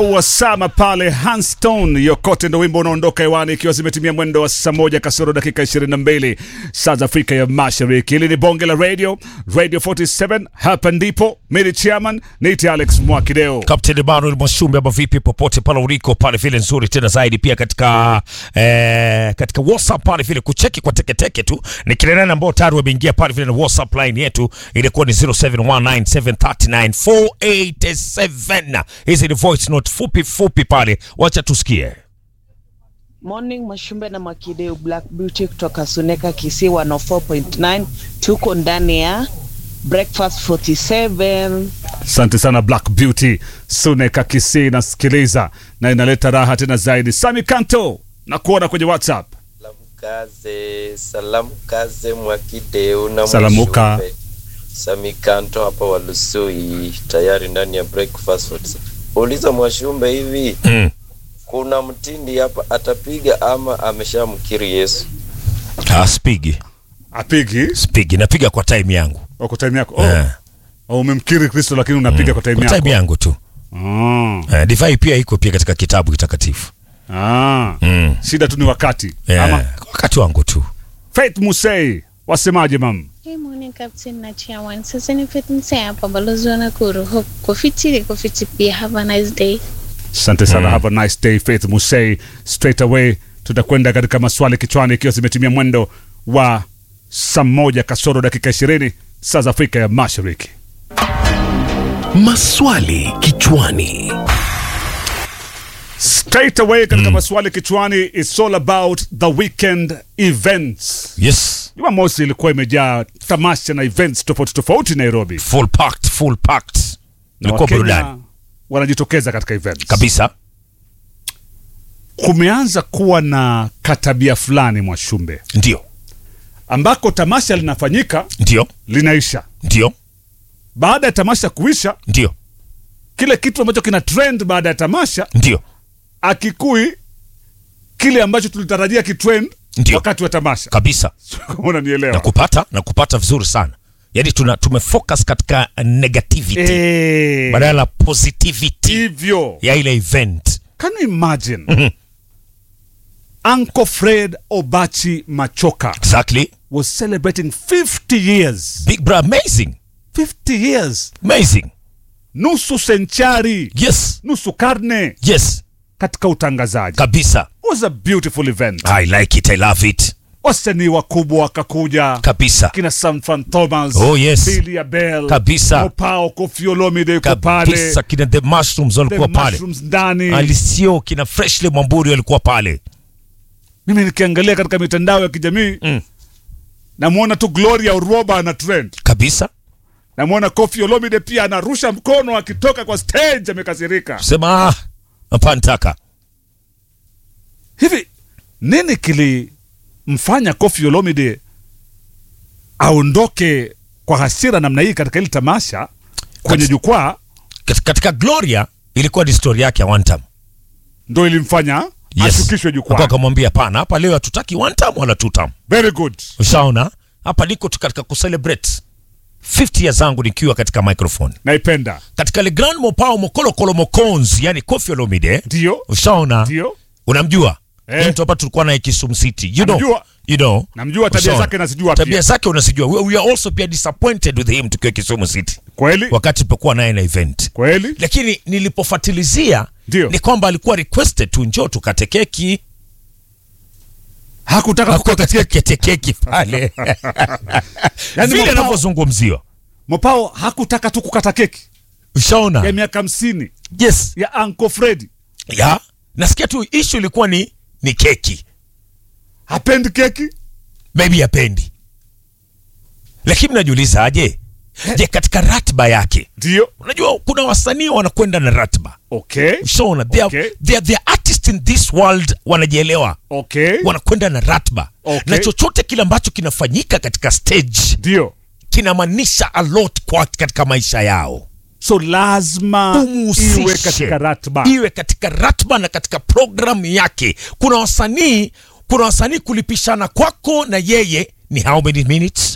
Wasama pale Hanstone yokote ndo wimbo unaondoka hewani ikiwa zimetimia mwendo wa saa moja kasoro dakika 22 saa za Afrika ya Mashariki. Hili ni bonge la radio Radio 47, hapa ndipo mimi chairman niite Alex Mwakideo. Captain Emmanuel Mwashumbe ama vipi, popote pale uliko pale vile nzuri tena zaidi, pia katika eh, katika WhatsApp pale vile kucheki kwa teketeke tu ni kile nani ambao tayari wameingia pale vile na WhatsApp line yetu ilikuwa ni 0719739487 hizi ni voice note fupi fupi pale, wacha tusikie. Morning Mashumbe na Makideu Black Beauty kutoka Suneka Kisii 104.9 tuko ndani ya Breakfast 47 Asante sana Black Beauty Suneka Kisii nasikiliza na inaleta raha tena zaidi. Sami Kanto na kuona kwenye WhatsApp. Salamu kaze, salamu kaze Mwakideu na Salamuka. Mwashumbe. Samikanto hapa Walusui tayari ndani ya breakfast. Uliza Mwashumbe hivi Mm. kuna mtindi hapa atapiga ama ameshamkiri Yesu? Ah, spigi Apigi spigi, napiga kwa time yangu kwa time yako. Oh, eh, oh, umemkiri Kristo lakini unapiga kwa time kwa yako. time yangu tu Ah. eh, divai pia iko pia katika kitabu kitakatifu Ah. mm. Shida tu ni wakati. eh, Ama wakati wangu tu Faith Musei wasemaje mam? Hey, morning Captain na Chairman. Sasa ni Faith Msea hapa balozi wa Nakuru. Hope kofiti kofiti pia. Have a nice day. Asante sana. Have a nice day Faith Musei. Straight away tutakwenda katika maswali kichwani ikiwa zimetimia mwendo wa saa moja kasoro dakika ishirini saa za Afrika ya Mashariki. Maswali kichwani. Straight away katika maswali kichwani, it's all about the weekend events. yes Jumamosi ilikuwa imejaa tamasha na events tofauti tofauti Nairobi, full packed, full packed. na Ilikuwa Wakenya burudani wanajitokeza katika events kabisa. kumeanza kuwa na katabia fulani Mwashumbe, Ndio, ambako tamasha linafanyika ndio, linaisha. ndio, Baada ya tamasha kuisha, ndio, kile kitu ambacho kina trend baada ya tamasha ndio, akikui kile ambacho tulitarajia kitrend Ndio. wakati wa tamasha. kabisa. Kama unanielewa Na kupata na kupata vizuri sana, yaani tuna tumefocus katika negativity Eh, badala ya positivity hivyo ya ile event. Can you imagine? Uncle Fred Obachi Machoka Exactly, was celebrating 50 years. big bro, amazing, 50 years. amazing. Nusu senchari, Yes, nusu karne yes, katika utangazaji. kabisa. It was a beautiful event. I like it, I love it, Wasanii wakubwa wakakuja. kabisa, Kina Sam Fan Thomas, Oh, yes. Billy Abel, Kabisa. Mopao, Koffi Olomide yuko pale. kabisa. Kina the mushrooms The walikuwa pale, Mushrooms ndani. Alisio kina Freshly Mwamburi walikuwa pale. Mimi nikiangalia katika mitandao ya kijamii Mm. namwona tu Gloria Uroba ana trend. kabisa namwona Koffi Olomide pia anarusha mkono akitoka kwa stage amekasirika. sema ah, hapa nitaka Hivi nini kilimfanya Koffi Olomide aondoke kwa hasira namna hii katika hili tamasha kwenye Kat- jukwaa? Kat- katika Gloria ilikuwa ni story yake ya one time. Ndo ilimfanya Yes. ashukishwe Hapo jukwaa. akamwambia hapana, hapa leo hatutaki one time wala two time. Very good. Ushaona, hapa niko tu katika kucelebrate 50 years zangu nikiwa katika microphone Naipenda. katika Le Grand Mopao Mokolokolo Mokonzi, yani Koffi Olomide. Ndio, Ushaona, ndio. unamjua Eh. Ni mtu hapa tulikuwa naye Kisumu City, you know, Namjua. you know, Namjua tabia Ushaona. zake nazijua tabia pia. zake unazijua. We, we are also pia disappointed with him tukiwa Kisumu City Kweli? wakati tulipokuwa naye na event Kweli? lakini nilipofatilizia Ndio. ni kwamba alikuwa requested tu njoo tukate keki Hakutaka Hakuwa kukata katika keki. kete keki pale Yaani vile Mopao- anavyozungumziwa Mopao hakutaka tu kukata keki ya ushaona miaka hamsini yes ya Uncle Fred. ya nasikia tu issue ilikuwa ni ni keki Hapendi keki? maybe apendi lakini najiuliza aje je katika ratiba yake Ndio. unajua kuna wasanii wanakwenda na ratiba Okay. ushaona they are, Okay. they are, they are artists in this world wanajielewa Okay. wanakwenda na ratiba Okay. na chochote kile ambacho kinafanyika katika stage Ndio. kinamaanisha a lot kwa katika maisha yao So lazima Umuhusishe. iwe katika ratiba. iwe katika ratiba na katika programu yake kuna wasanii kuna wasanii kulipishana kwako na yeye ni how many minutes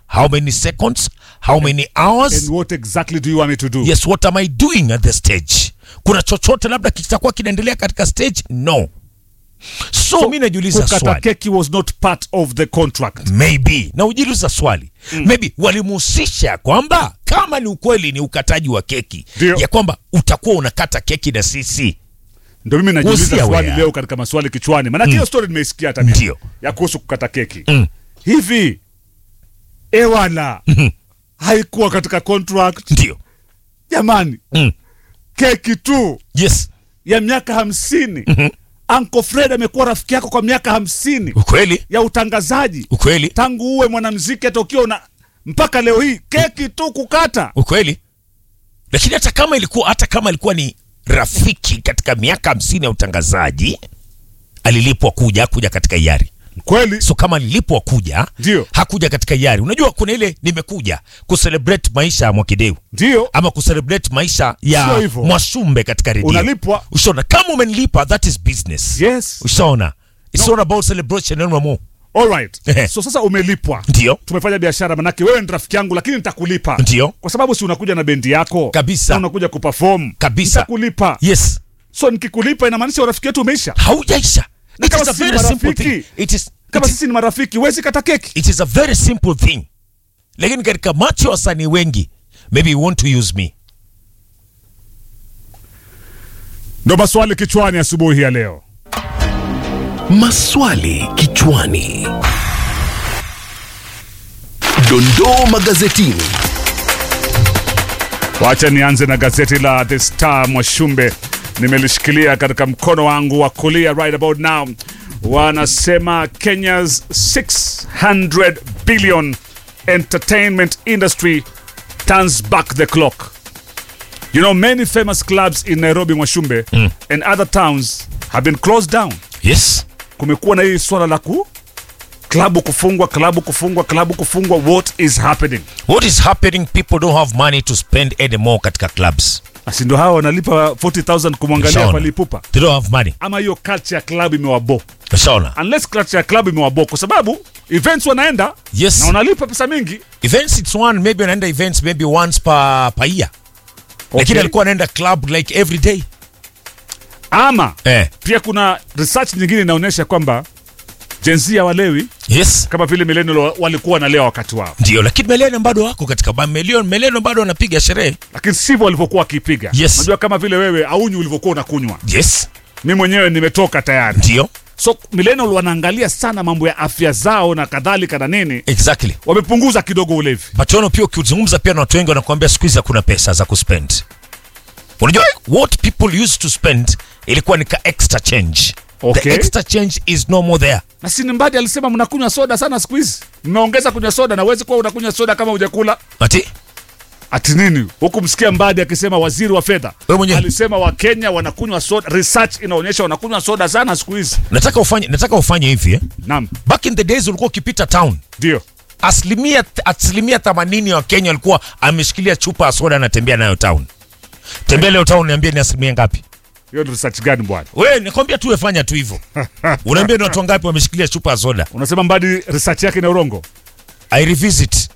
how many seconds how many hours and what exactly do you want me to do yes what am i doing at the stage kuna chochote labda kitakuwa kinaendelea katika stage no so, mi najiuliza kukata swali keki was not part of the contract maybe na ujiuliza swali mm. maybe walimhusisha kwamba kama ni ukweli ni ukataji wa keki Ndio. ya kwamba utakuwa unakata keki na sisi ndio mimi najiuliza Usia swali wea. leo katika maswali kichwani maanake hiyo story nimeisikia hata mimi Ndio. ya kuhusu kukata keki Mm. hivi ewala haikuwa katika contract ndio jamani mm. keki tu yes ya miaka hamsini Uncle Fred amekuwa rafiki yako kwa miaka hamsini ukweli ya utangazaji ukweli tangu uwe mwanamziki hata ukiwa una mpaka leo hii keki tu kukata ukweli lakini hata kama ilikuwa hata kama ilikuwa ni rafiki katika miaka hamsini ya utangazaji alilipwa kuja kuja katika hiari kweli so kama alilipwa kuja Ndio. hakuja katika hiari unajua kuna ile nimekuja kucelebrate maisha ya mwakideu ndio ama kucelebrate maisha Sio ya hivyo. mwashumbe katika redio Unalipwa. ushaona kama umenilipa that is business yes ushaona it's not about celebration no more alright Ehe. so sasa umelipwa ndio tumefanya biashara manake wewe ni rafiki yangu lakini nitakulipa Ndio. kwa sababu si unakuja na bendi yako Kabisa. na unakuja kuperform Kabisa. nitakulipa yes so nikikulipa inamaanisha urafiki wetu umeisha haujaisha Na it kama is a sisi ni very simple marafiki, thing it is kama it is- sisi ni marafiki wezi kata keki it is a very simple thing lakini katika macho ya wasanii wengi maybe you want to use me ndo maswali kichwani asubuhi ya leo Maswali kichwani. Dondoo magazetini. wacha nianze na gazeti la the star mwashumbe nimelishikilia katika mkono wangu wa kulia right about now wanasema kenya's 600 billion entertainment industry turns back the clock you know many famous clubs in nairobi mwashumbe and other towns have been closed down yes kumekuwa na hii swala la ku klabu kufungwa klabu kufungwa klabu kufungwa what is happening what is happening people don't have money to spend anymore katika clubs asi ndo hawa wanalipa 40000 kumwangalia Ushaona? palipupa they don't have money ama hiyo culture ya club imewabo ushaona unless culture ya club imewabo kwa sababu events wanaenda yes na wanalipa pesa mingi events it's one maybe anaenda events maybe once per, per year lakini Okay. alikuwa anaenda club like every day ama eh. pia kuna research nyingine inaonyesha kwamba jenzia walewi yes kama vile millennial walikuwa wanalewa wakati wao ndio lakini meleno bado wako katika ba- meleno meleno bado wanapiga sherehe lakini sivyo walivyokuwa wakipiga Yes. unajua kama vile wewe aunywi ulivyokuwa unakunywa yes mi mwenyewe nimetoka tayari ndio so millennial wanaangalia sana mambo ya afya zao na kadhalika na nini exactly wamepunguza kidogo ulevi pachono pia ukizungumza pia na watu wengi wanakuambia siku hizi hakuna pesa za kuspend unajua what people used to spend ilikuwa ni ka extra change Okay. the extra change is no more there na sinimbadi alisema mnakunywa soda sana siku hizi mmeongeza kunywa soda na uwezi kuwa unakunywa soda kama hujakula ati ati nini huku msikia mbadi akisema waziri wa fedha Wewe mwenyewe. alisema wakenya wanakunywa soda research inaonyesha wanakunywa soda sana siku hizi nataka ufanye nataka ufanye hivi eh? naam back in the days ulikuwa ukipita town ndio asilimia asilimia 80 ya wakenya walikuwa ameshikilia chupa ya soda anatembea nayo town tembea leo town niambie ni asilimia ngapi hiyo ni research gani bwana we nikwambia tu wefanya tu hivyo unaambia ni watu wangapi wameshikilia chupa ya soda unasema mbadi research yake na urongo i revisit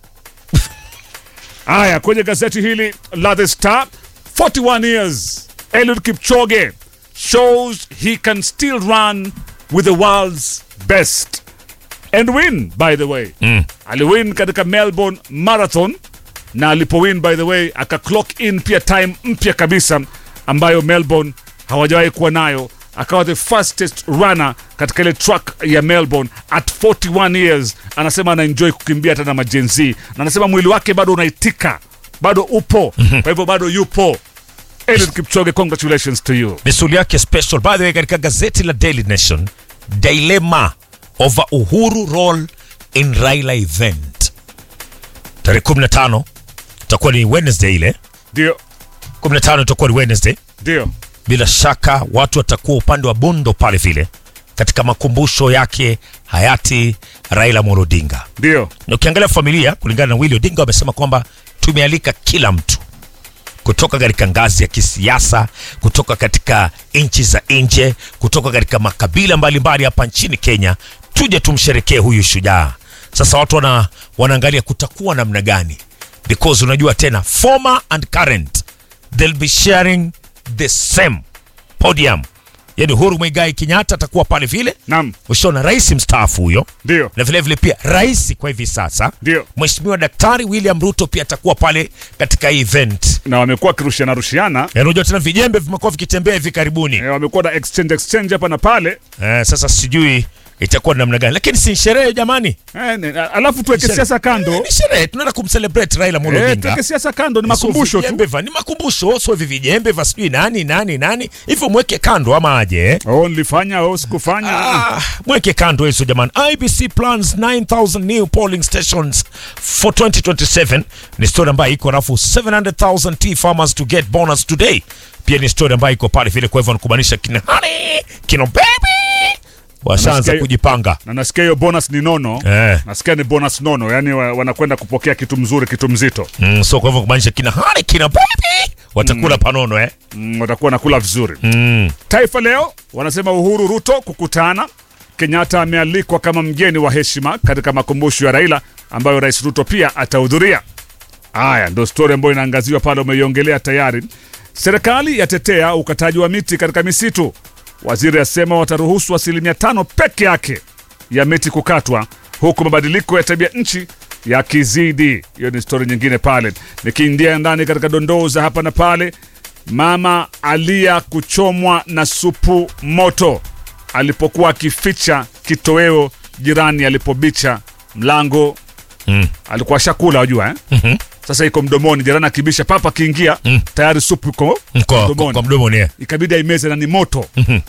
haya kwenye gazeti hili la the star 41 years eliud kipchoge shows he can still run with the world's best and win by the way mm. aliwin katika melbourne marathon na alipowin by the way aka clock in pia time mpya kabisa ambayo melbourne hawajawahi kuwa nayo akawa the fastest runner katika ile track ya melbourne at 41 years anasema anaenjoy kukimbia hata na majenzi na anasema mwili wake bado unaitika bado upo kwa hivyo bado yupo Eliud Kipchoge congratulations to you misuli yake special by the way katika gazeti la daily nation dilemma over uhuru role in raila event tarehe 15 itakuwa ni wednesday ile ndio 15 itakuwa ni wednesday ndio bila shaka watu watakuwa upande wa bondo pale vile katika makumbusho yake hayati raila Amolo Odinga ndio na ukiangalia familia kulingana na Willy Odinga wamesema kwamba tumealika kila mtu kutoka katika ngazi ya kisiasa, kutoka katika nchi za nje, kutoka katika makabila mbalimbali hapa nchini Kenya, tuje tumsherekee huyu shujaa Sasa watu wana, wanaangalia kutakuwa namna gani, because unajua tena former and current they'll be sharing the same podium. Yani Uhuru Muigai Kenyatta atakuwa pale vile, Naam, ushaona rais mstaafu huyo ndio na vile vile pia rais kwa hivi sasa ndio, Mheshimiwa Daktari William Ruto pia atakuwa pale katika hii event. na wamekuwa wakirushiana rushiana Eh, Unajua tena vijembe vimekuwa vikitembea hivi karibuni eh, wamekuwa na exchange exchange hapa na pale eh, sasa sijui itakuwa namna gani, lakini si sherehe jamani, eh, ne- alafu tuweke Sherehe. siasa kando ni sherehe, tunaenda kumcelebrate Raila Amolo eh, Odinga. tuweke siasa kando, ni Sio makumbusho tu. vijembe va- ni makumbusho, sio hivi vijembe va sijui nani nani nani hivyo, mweke kando ama aje eh? Oh, nilifanya oh, sikufanya Ah, mweke kando hizo jamani. IBC plans 9000 new polling stations for 2027 ni story ambayo iko rafu 700,000 tea farmers to get bonus today. Pia ni story ambayo iko pale vile, kwa hivyo nikubaanisha kina honey kina baby washaanza Nasikia- kujipanga na nasikia hiyo bonus ni nono eh. nasikia ni bonus nono, yani wa, wanakwenda kupokea kitu mzuri, kitu mzito Mm, so kwa hivyo kumaanisha kina honey kina baby watakula panono eh. mm, watakuwa nakula vizuri. Mm. Taifa Leo wanasema Uhuru Ruto kukutana. Kenyatta amealikwa kama mgeni wa heshima katika makumbusho ya Raila ambayo Rais Ruto pia atahudhuria. Haya ndio stori ambayo inaangaziwa pale, umeiongelea tayari. Serikali yatetea ukataji wa miti katika misitu. Waziri asema wataruhusu asilimia tano peke yake ya miti kukatwa, huku mabadiliko ya tabia nchi yakizidi. Hiyo ni stori nyingine pale. Nikiingia ndani katika dondoo za hapa na pale, mama alia kuchomwa na supu moto alipokuwa akificha kitoweo jirani alipobicha mlango Mm. alikuwa shakula wajua eh? Mhm. Sasa iko mdomoni, jirani akibisha papa akiingia Mm. tayari supu iko Kwa, kwa, mdomoni, kwa mdomo ni ikabidi aimeze na ni moto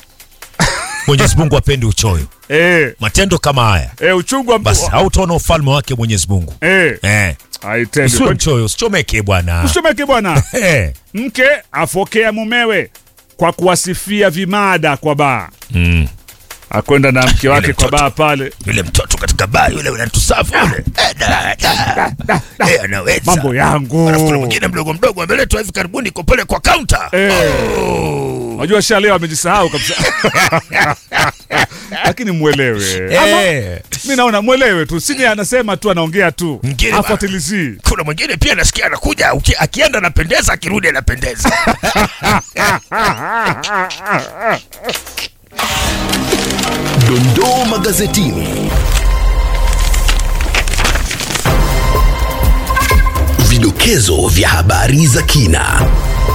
Mwenyezi Mungu apendi uchoyo, eh, matendo kama haya eh, uchungu wa basi hautaona ufalme wake Mwenyezi Mungu eh, eh. haitendi. Usiwe Kwa- mchoyo, usichomeke bwana. Usichomeke bwana. Eh. Mke afokea mumewe kwa kuwasifia vimada kwa baa, Mm. akwenda na mke wake Yule kwa mtoto. baa pale, Yule mtoto katika baa yule unatusafu yule. Eh, da, da. Eh, anaweza. mambo yangu Alafu kuna mwingine mdogo mdogo ameletwa hivi karibuni iko pale kwa counter. Eh. Unajua sha leo amejisahau kabisa. Lakini mwelewe. Ama Eh. mimi naona mwelewe tu. Sini anasema tu anaongea tu. Mwingine ba- Afuatilizi. Kuna mwingine pia nasikia anakuja uki- akienda anapendeza akirudi anapendeza. Dondoo magazetini. Vidokezo vya habari za kina.